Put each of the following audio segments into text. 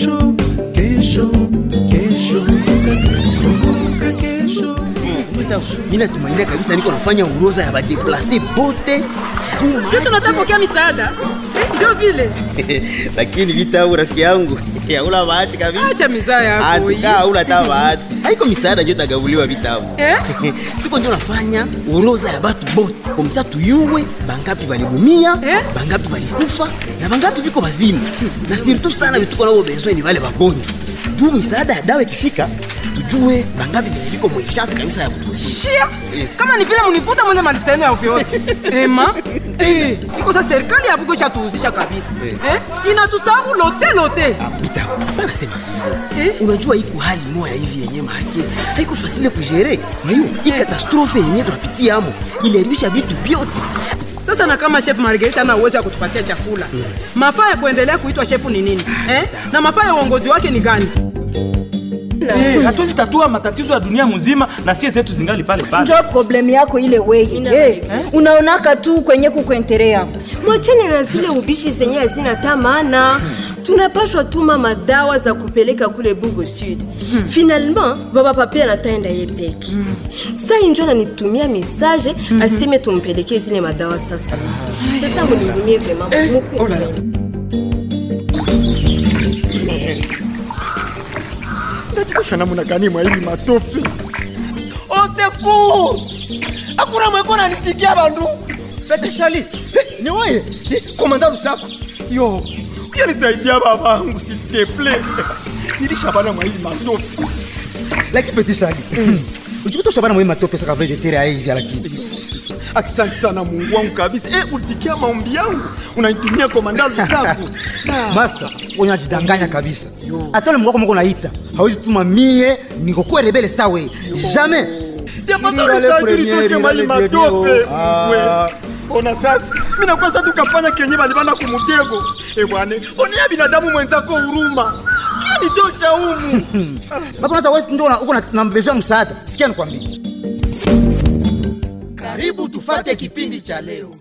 kesho kesho kesho kumbuka kesho mi natumainia kabisa niko nafanya uroza ya badeplase bote juma sisi tunataka pokea misaada Eh, ndio vile lakini vitabu rafiki yangu hauna bahati kabisa acha mizaa yako hii. Atuka, hauna hata bahati haiko misaada njo tagabuliwa vitabu Eh? tuko njo nafanya uroza ya batu bote komisa tuyuwe bangapi balibumia Eh? bangapi balikufa na bangapi biko bazimu na surtout sana vituko nabo bezwe ni vale bagonjwa juu misaada ya dawa ikifika tujue bangapi venye biko mwechance kabisa ya kutushia shia kama ni vile munivuta mwende malista yenu ya ovyoovyo ema Eh, iko sa serikali ya bugo ishatuhuzisha kabisa Eh, inatusabu lote lote Bita, bana sema vile. Eh? Unajua iko hali moya hivi yenye mahake haiko fasile kujere. Mayo, hii katastrofe yenye tunapitia amo iliharibisha vitu vyote. sasa na kama chef margarita ana uwezo ya kutupatia chakula mafaa ya kuendelea kuitwa shefu ni nini eh? na mafaa ya uongozi wake ni gani Eh, hatuwezi tatua matatizo ya dunia mzima na sie zetu zingali pale pale. njo problemu yako ile weye hey, unaonaka tu kwenye kukuentere yako mwachane na zile ubishi zenye hazina ta maana tunapashwa tuma madawa za kupeleka kule bugo sud finalement baba papi anataenda ye peke sai njo ananitumia message aseme tumpelekee zile madawa sasa sasa munihurumie vrema ndatikosha namuna gani mwa hili matope oseku hakuna mweko nanisikia bandu peteshali eh, ni weye eh, komanda lusako yo kuya nisaidia babangu silteple nilishabana mwa hili matope lakini petishali ujikutosha bana mwe matope saka vile tere aizi lakini asante sana mungu wangu kabisa eh, ulisikia maombi yangu unanitumia komanda lusako masa unajidanganya kabisa hata ule mngoko mko naita hawezi tuma mie nikokuwa rebele sawe jamais japatarisajulitoshe mali matope we ona sasa minakuwa sa tukafanya kenye balibana kumutego e bwane onea binadamu mwenzako huruma kia nitosha humu makonaza wewe ndio una- uko na- na mbezwa msaada sikia nikwambie karibu tufate kipindi cha leo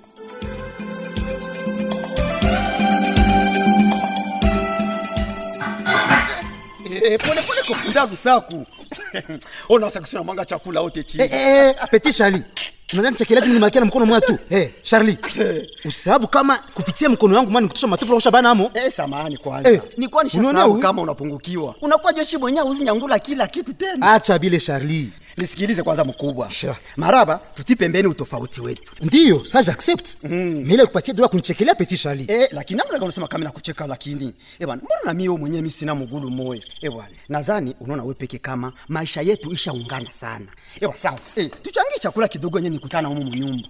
Eh, pole pole kopunda lusaku ona sakusina mwanga chakula ote chini Eh, eh, petit Charlie unadhani chakelaji mnimakia na mkono mwa tu eh, Charlie usababu kama kupitia mkono wangu mani kutosha matope unakosha bana amo Eh, samahani kwanza Eh, nilikuwa unaonea nishasahau huyu? kama unapungukiwa unakuwa jeshi mwenyewe uzinyangula kila kitu tena acha bile Charlie nisikilize kwanza mkubwa Sure. maraba tuti pembeni utofauti wetu ndiyo sa j'accepte mm. mile kupatia dola kunichekelea petit Charlie Eh, lakini namna gani unasema kama nakucheka lakini eh bwana mbona na mimi wewe mwenyewe mimi sina mgulu moyo eh bwana nadhani unaona wewe peke kama maisha yetu ishaungana sana eh bwana sawa eh tuchangie chakula kidogo yenyewe nikutana humu mnyumba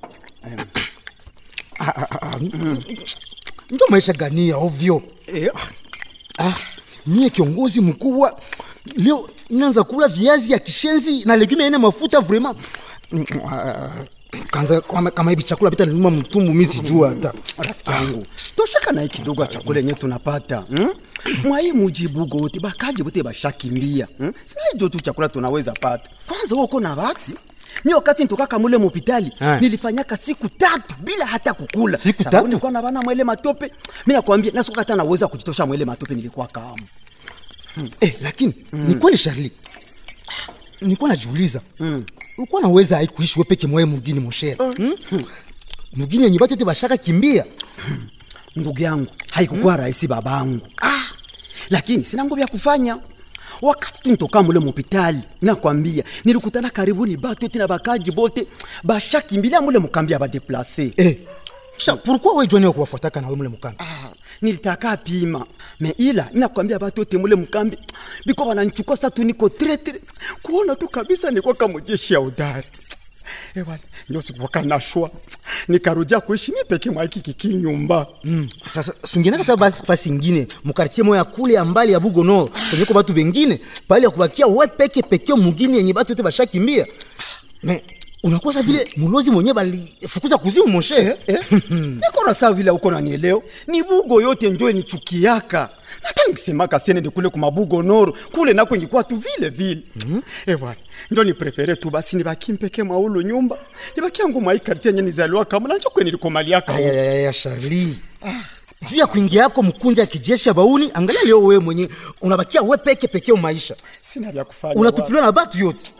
ndio maisha gani ya ovyo eh ah, mie kiongozi mkubwa leo naanza kula viazi ya kishenzi na legume ene mafuta vraiment Mm, ah, kanza kama, kama hivi chakula bita niluma mtumbu mi sijua hata rafiki yangu tosheka naye kidogo ya chakula yenyewe tunapata hmm? mwai mujibu gote bakaji bote bashakimbia hmm? saijo tu chakula tunaweza pata kwanza wewe uko na vaksi mi wakati nitokaka mule mopitali Eh. nilifanyaka siku tatu bila hata kukula Siku Sababu tatu? nilikuwa na bana mwele matope mi nakwambia nasuka hata naweza kujitosha mwele matope nilikuwa kama eh, lakini mm. ni kweli Charlie nilikuwa najiuliza mm. ulikuwa naweza ai kuishi we peke mwaye mugini moshere mm. mugini yenye batu yote bashaka kimbia ndugu yangu haikukuwa mm. rahisi babangu ah, lakini sina nguvu ya kufanya wakati tunitoka mule mopitali nakwambia nilikutana karibuni batu yote na bakaji bote bashakimbilia mule mukambi ya badeplase eh. sha pourquoi we jwani kuwafuataka nawe mule mukambi ah, nilitaka pima me ila nakwambia batu yote mule mkambi biko bananchukua sa tu niko tretre kuona tu kabisa niko kama jeshi ya udari ewana ndio sikuwaka nashwa nikarudia kuishi mi peke mwa hiki kikinyumba mm. sasa sungenaka ta basi fasi ingine mukartie moya kule ya mbali ya bugono kwenye ko batu bengine pale ya kubakia we peke peke mugini yenye batu yote bashakimbia me unakosa vile mulozi mwenye balifukuza kuzimu moshe eh? niko na saa vile uko nanieleo ni bugo yote njo nichukiaka nata nikisemaka senende kule kumabugo noro kule nako ingikuwa tu vile vile mm -hmm. ewana njo niprefere tu basi nibaki mpeke maulo nyumba nibaki yangu mwaikariti yenye nizaliwa kama nanjo kwe nilikomaliaka ayayaya Charlie juu ya kuingia yako mkunja ya kijeshi ya bauni angalia leo wewe mwenye unabakia we peke pekee maisha sina vya kufanya unatupiliwa na batu yote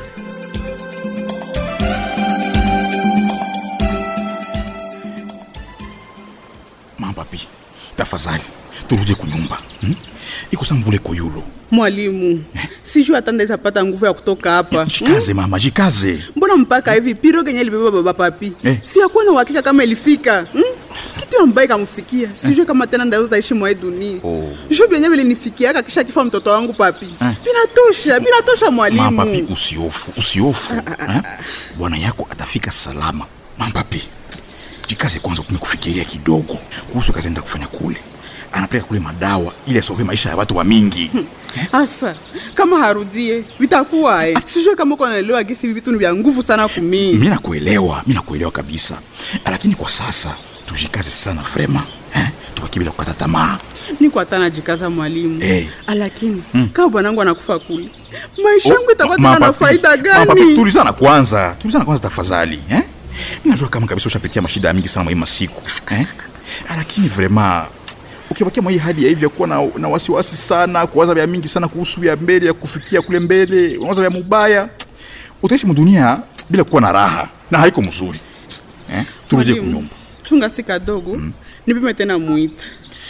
mampapi tafadhali turudi kunyumba hmm? iko sa mvule koyulo mwalimu sijui hata ndaweza pata nguvu ya kutoka hapa jikaze mama jikaze mbona mpaka hivi piro kenye libeba baba papi Eh. si akuwa na uhakika kama ilifika hmm? kitu ambaye kamfikia sijui kama tena ndaweza ishi mwae dunia Oh. juu vyenye vilinifikiaka kisha kifa mtoto wangu papi Eh. vinatosha vinatosha mwalimu mampapi usiofu usiofu eh? bwana yako atafika salama mampapi jikaze kwanza kume kufikiria kidogo kuhusu kazi enda kufanya kule anapeleka kule madawa ili asove maisha ya watu wa mingi hasa kama harudie vitakuwa eh. sijui kama uko naelewa gisi hivi vitu ni vya nguvu sana kumii mi nakuelewa mi nakuelewa kabisa lakini kwa sasa tujikaze sana frema eh? tubaki bila kukata tamaa niko hata najikaza mwalimu Eh. lakini kama bwanangu anakufa kule maisha yangu itakuwa tena na Mapapi, faida mapapi, gani tulizana kwanza tulizana kwanza tafadhali eh? mi najua kama kabisa ushapitia mashida mingi sana mwaima siku eh? lakini vrema ukibakia mwa hii hali ya hivi ya kuwa na, na wasiwasi sana kuwaza vya mingi sana kuhusu ya mbele ya kufikia kule mbele unawaza vya mubaya utaishi mdunia bila kuwa na raha na haiko mzuri eh? turudie Mwalimu, kunyumba chunga si kadogo nipime tena mwita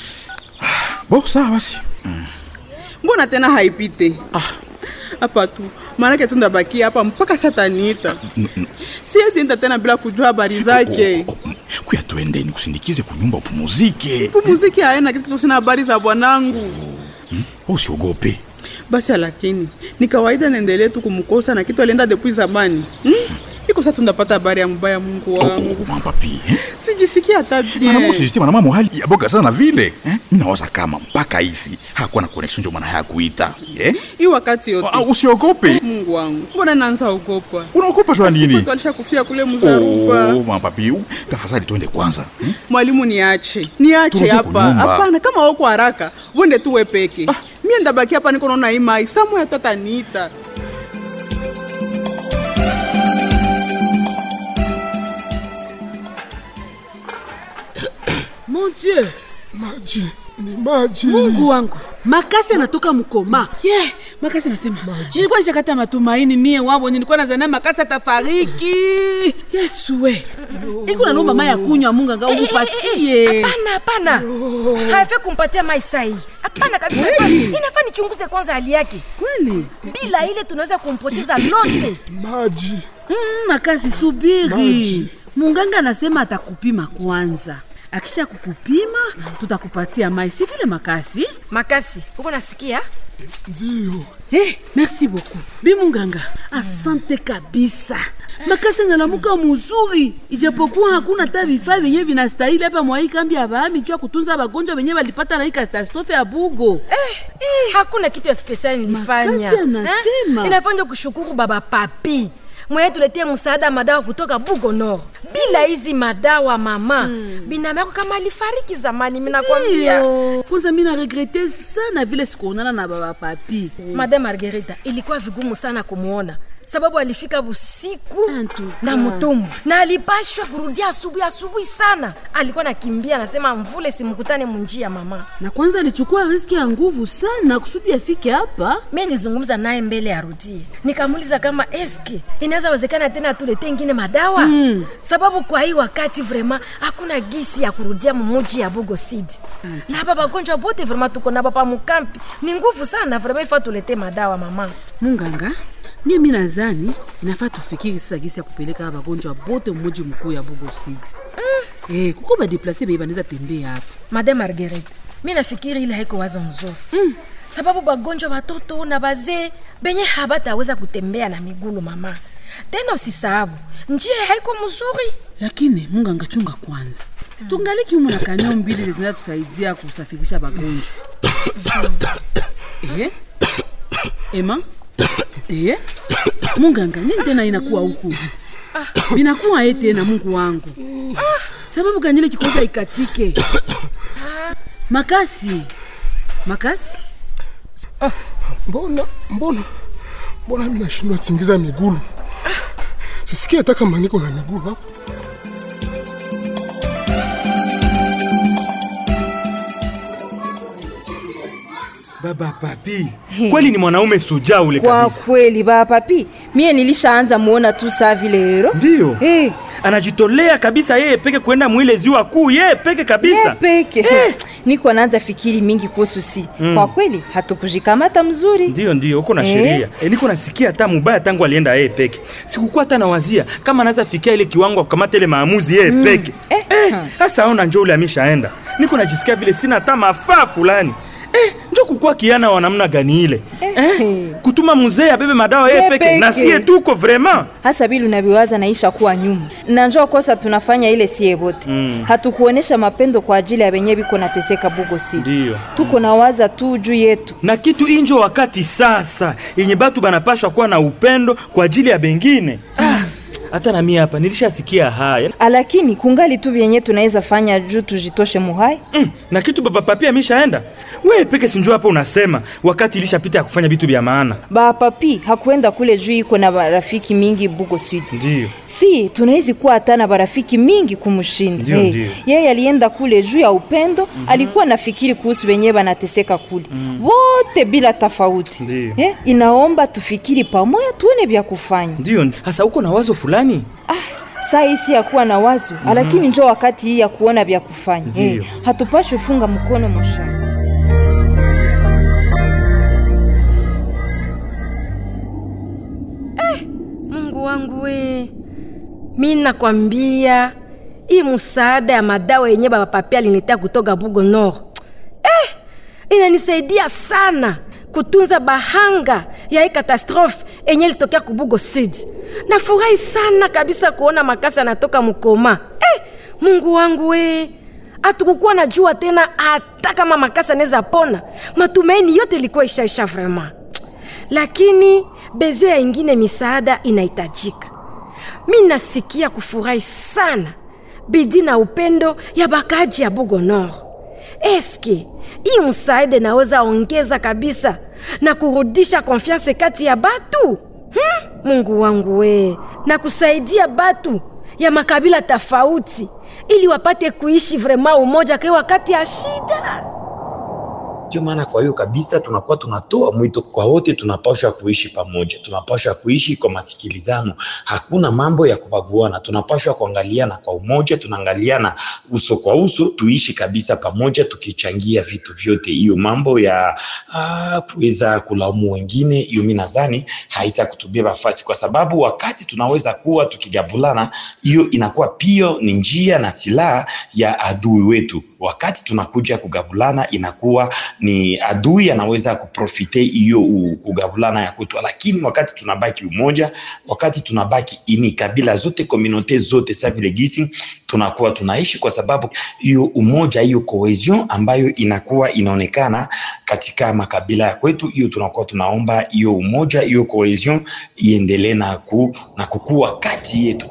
bo sawa basi mbona tena haipite hapa tu maanake tu ndabakia hapa mpaka sataniita siwezi enda tena bila kujua habari zake kuya twende nikusindikize kunyumba upumuzike pumuziki haena kitu sina habari za bwanangu usiogope basi lakini ni kawaida naendelee tu kumkosa na kitu alienda depuis zamani hmm? iko sa tundapata habari ya mbaya mungu wangu mampapi eh? sijisikia hata Mwanamke bien sijistima na mama hali ya boga sana vile eh? mi nawaza kama mpaka hivi hakuwa na connection ndio maana hayakuita eh? hii wakati yote Ah, usiogope mungu wangu mbona naanza ogopa unaogopa jua nini Siku alisha kufia kule mzaruba Oh, mapapi u- tafadhali twende kwanza hmm? mwalimu niache niache Turudi hapa kunyumba. hapana kama wako haraka wende tu we peke mie ndabaki hapa niko naona imai samu ya tota niita mon dieu maji ni maji mungu wangu makasi anatoka mkoma ye yeah, makasi anasema nilikuwa nishakata matumaini mie wavo nilikuwa nazania makasi atafariki yesu we iko nanomba mai ya kunywa mungu anga ukupatie hapana hapana haifai kumpatia mai sai hapana kabisa inafaa nichunguze kwanza hali yake kweli bila ile tunaweza kumpoteza lote maji mm, makasi subiri Maji. munganga anasema atakupima kwanza akisha kukupima tutakupatia mai si vile makasi makasi huko nasikia ndio hey, merci beaucoup bi munganga asante kabisa makasi analamuka muzuri ijapokuwa hakuna hata vifaa vyenye vinastahili hapa mwa hii kambi ya bahami juu ya kutunza wagonjwa wenye walipata na hii katastrofe ya bugo eh, eh, hakuna kitu ya spesiali nilifanya Makasi anasema. Eh, inafanya kushukuru baba papi mwenye tuletie msaada madawa kutoka bugo nord bila hizi madawa mama hmm. binamu yako kama alifariki zamani minakwambia Ndio. kwanza mi naregrete sana vile sikuonana na baba papi madame margarita ilikuwa vigumu sana kumwona sababu alifika usiku Antuka. na mtumbu na alipashwa kurudia asubuhi asubuhi sana alikuwa nakimbia anasema mvule simkutane munjia mama na kwanza alichukua riski ya nguvu sana kusudi afike hapa mi nilizungumza naye mbele ya rudie nikamuuliza kama eske inaweza wezekana tena tulete ingine madawa mm. sababu kwa hii wakati vrema hakuna gisi ya kurudia mumuji ya bugo city mm. na hapa bagonjwa bote vrema tuko nabo pa mukampi ni nguvu sana vrema ifa tulete madawa mama munganga mie mi nazani inafaa tufikiri sasa gisi ya kupeleka hawa wagonjwa bote mmoji mkuu ya bugo city mm. eh, kuko badeplase beye banaweza tembea hapa madame margaret mi nafikiri ile haiko wazo nzuri mm. sababu bagonjwa watoto na bazee benye habataweza kutembea na migulu mama tena usisahabu njia haiko mzuri lakini munganga chunga kwanza situngaliki humu na kanio mbili zinaweza tusaidia kusafirisha wagonjwa eh? ema eh? munganga nini tena inakuwa huku binakuwa ye tena mungu wangu sababu ganyile kikoza ikatike makasi makasi mbona mbona mbona mi nashindwa tingiza migulu sisikia hata kama niko na migulu hapo baba papi kweli ni mwanaume sujaa ule kwa kabisa kweli baba papi mie nilishaanza muona tu saa vile hero ndiyo hey. anajitolea kabisa yeye peke kwenda mwile ziwa kuu yeye peke kabisa Ye peke niko naanza fikiri mingi kuhusu si Mm. kwa kweli hatukujikamata mzuri ndiyo ndiyo uko na Eh. sheria e, niko nasikia hata mubaya tangu alienda yeye peke sikukuwa hata nawazia kama anaweza fikia ile kiwango ya kukamata ile maamuzi yeye Mm. peke eh, hasa aona njo ule ameshaenda niko najisikia vile sina hata mafaa fulani eh, njo kukuwa kiana wa namna gani ile eh, kutuma mzee abebe madawa yeye Ye peke na peke. sie tuko vraiment hasa bili unaviwaza naisha kuwa nyuma na njoo kosa tunafanya ile sie bote Mm. hatukuonesha mapendo kwa ajili ya benye biko nateseka bugo city ndiyo tuko na waza tu juu yetu na kitu injo wakati sasa yenye batu banapashwa kuwa na upendo kwa ajili ya bengine Ah, hata na mimi hapa nilishasikia haya lakini kungali tu vyenye tunaweza fanya juu tujitoshe muhai mm, na kitu baba papi ameshaenda wewe peke sinjo hapa unasema wakati ilishapita ya kufanya vitu vya maana ba papi hakuenda kule juu iko na barafiki mingi bugo city ndiyo si tunawezi kuwa hata na barafiki mingi kumshinda Ndio, Eh, ndio. yeye alienda kule juu ya upendo alikuwa nafikiri kuhusu wenyewe banateseka kule wote bila tofauti Ndio. eh, inaomba tufikiri pamoja tuone vya kufanya ndiyo hasa uko na wazo fulani saa hii si ya kuwa na wazo Mhm. lakini njo wakati hii ya kuona vya kufanya Ndio. hatupashwe funga mkono moshari mungu wangu we mi nakwambia hii msaada ya madawa yenye bapapi aliniletea kutoka bugo nord eh, inanisaidia sana kutunza bahanga ya hii katastrofe enye ilitokea kubugo sud nafurahi sana kabisa kuona makasi anatoka mkoma eh, mungu wangu we hatukukuwa na jua tena hata kama makasi anaweza pona matumaini yote ilikuwa ishaisha vraiment lakini bezio ya ingine misaada inahitajika mi nasikia kufurahi sana bidii na upendo ya bakaji ya bugo nord eske hii msaada inaweza ongeza kabisa na kurudisha konfianse kati ya batu hmm? mungu wangu we na kusaidia batu ya makabila tofauti ili wapate kuishi vrema umoja kwa wakati ya shida ndio maana kwa hiyo kabisa tunakuwa tunatoa mwito kwa wote, tunapaswa kuishi pamoja, tunapaswa kuishi kwa masikilizano, hakuna mambo ya kubaguana, tunapaswa kuangaliana kwa umoja, tunaangaliana uso kwa uso, tuishi kabisa pamoja, tukichangia vitu vyote. Hiyo mambo ya ah, kuweza kulaumu wengine, hiyo mi nadhani haitakutubia nafasi, kwa sababu wakati tunaweza kuwa tukigabulana, hiyo inakuwa pia ni njia na silaha ya adui wetu. Wakati tunakuja kugabulana, inakuwa ni adui anaweza kuprofite hiyo u- kugabulana ya kwetu, lakini wakati tunabaki umoja, wakati tunabaki ini kabila zote komunote zote sa vile gisi tunakuwa tunaishi, kwa sababu hiyo umoja, hiyo cohesion ambayo inakuwa inaonekana katika makabila ya kwetu, hiyo tunakuwa tunaomba hiyo umoja, hiyo cohesion iendelee na, ku, na kukua kati yetu.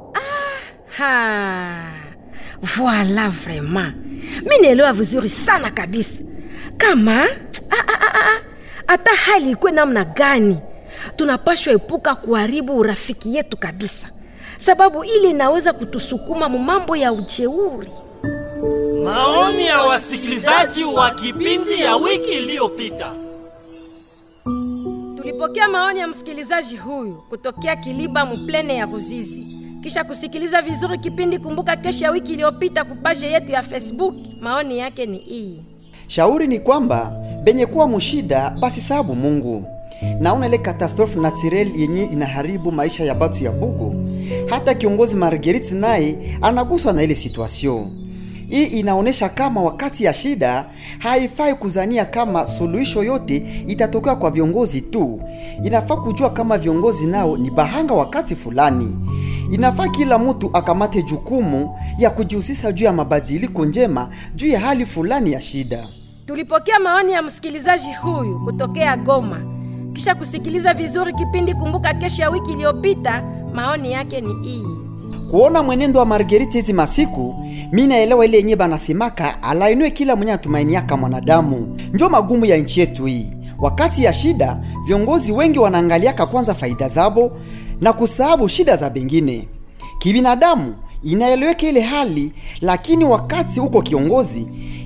ha voila vraiment mi naelewa vizuri sana kabisa kama ah, ah, ah, ah, hata hali ikuwe namna gani tunapashwa epuka kuharibu urafiki yetu kabisa sababu ile inaweza kutusukuma mu mambo ya ujeuri Maoni ya wasikilizaji wa kipindi ya wiki iliyopita. tulipokea maoni ya msikilizaji huyu kutokea kiliba muplene ya ruzizi kisha kusikiliza vizuri kipindi kumbuka kesho ya wiki iliyopita kupaje yetu ya facebook maoni yake ni hii shauri ni kwamba benye kuwa mushida basi sababu mungu naona ile katastrofe naturel yenye inaharibu maisha ya batu ya bugu hata kiongozi margerit naye anaguswa na ile situation hii inaonyesha kama wakati ya shida haifai kuzania kama suluhisho yote itatokea kwa viongozi tu inafaa kujua kama viongozi nao ni bahanga wakati fulani inafaa kila mtu akamate jukumu ya kujihusisha juu ya mabadiliko njema juu ya hali fulani ya shida tulipokea maoni ya msikilizaji huyu kutokea goma kisha kusikiliza vizuri kipindi kumbuka kesho ya wiki iliyopita maoni yake ni hii kuona mwenendo wa margeriti hizi masiku mi naelewa ile yenye banasemaka alainue kila mwenye anatumainiaka mwanadamu njo magumu ya nchi yetu hii wakati ya shida viongozi wengi wanaangaliaka kwanza faida zabo na kusahabu shida za bengine kibinadamu inaeleweka ile hali lakini wakati uko kiongozi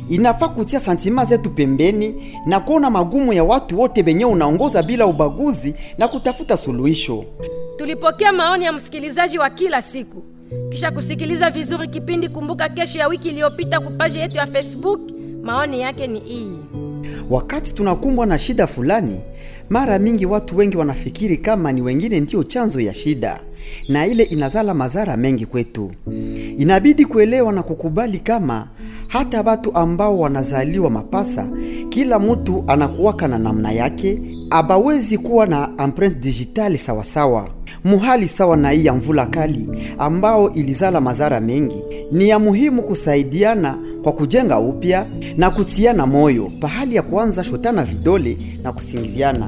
inafaa kutia santima zetu pembeni na kuona magumu ya watu wote benye unaongoza bila ubaguzi na kutafuta suluhisho. Tulipokea maoni ya msikilizaji wa kila siku. Kisha kusikiliza vizuri kipindi Kumbuka Kesho ya wiki iliyopita kupaji yetu ya Facebook, maoni yake ni hii. Wakati tunakumbwa na shida fulani, mara mingi watu wengi wanafikiri kama ni wengine ndio chanzo ya shida, na ile inazala madhara mengi kwetu. Inabidi kuelewa na kukubali kama hata watu ambao wanazaliwa mapasa, kila mtu anakuwaka na namna yake, abawezi kuwa na empreinte digitali sawasawa muhali sawa na hii ya mvula kali ambao ilizala madhara mengi. Ni ya muhimu kusaidiana kwa kujenga upya na kutiana moyo pahali ya kuanza shotana vidole na kusingiziana.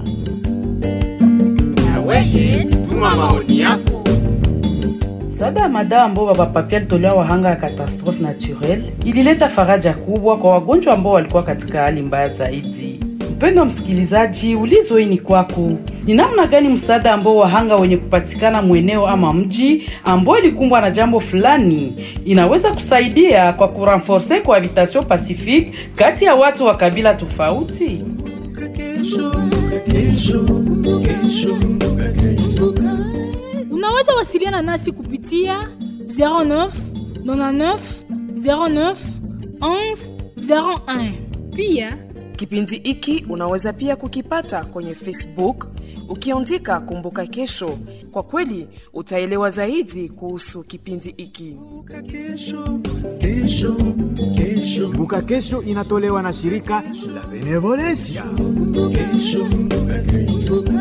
Weye, tuma maoni yako. Msaada wa madawa ambao baba Papia alitolewa wahanga ya katastrofe naturel ilileta faraja kubwa kwa wagonjwa ambao walikuwa katika hali mbaya zaidi. Mpendo wa msikilizaji, ulizo hii ni kwako. Ni namna gani msaada ambao wahanga wenye kupatikana mweneo ama mji ambao ilikumbwa na jambo fulani inaweza kusaidia kwa kurenforce cohabitation pacifique kati ya watu wa kabila tofauti? Unaweza wasiliana nasi kupitia 09 99 09 11 01. Pia kipindi hiki unaweza pia kukipata kwenye Facebook ukiandika Kumbuka Kesho. Kwa kweli utaelewa zaidi kuhusu kipindi hiki. Kumbuka Kesho inatolewa na shirika la Benevolencia. Kesho, kesho.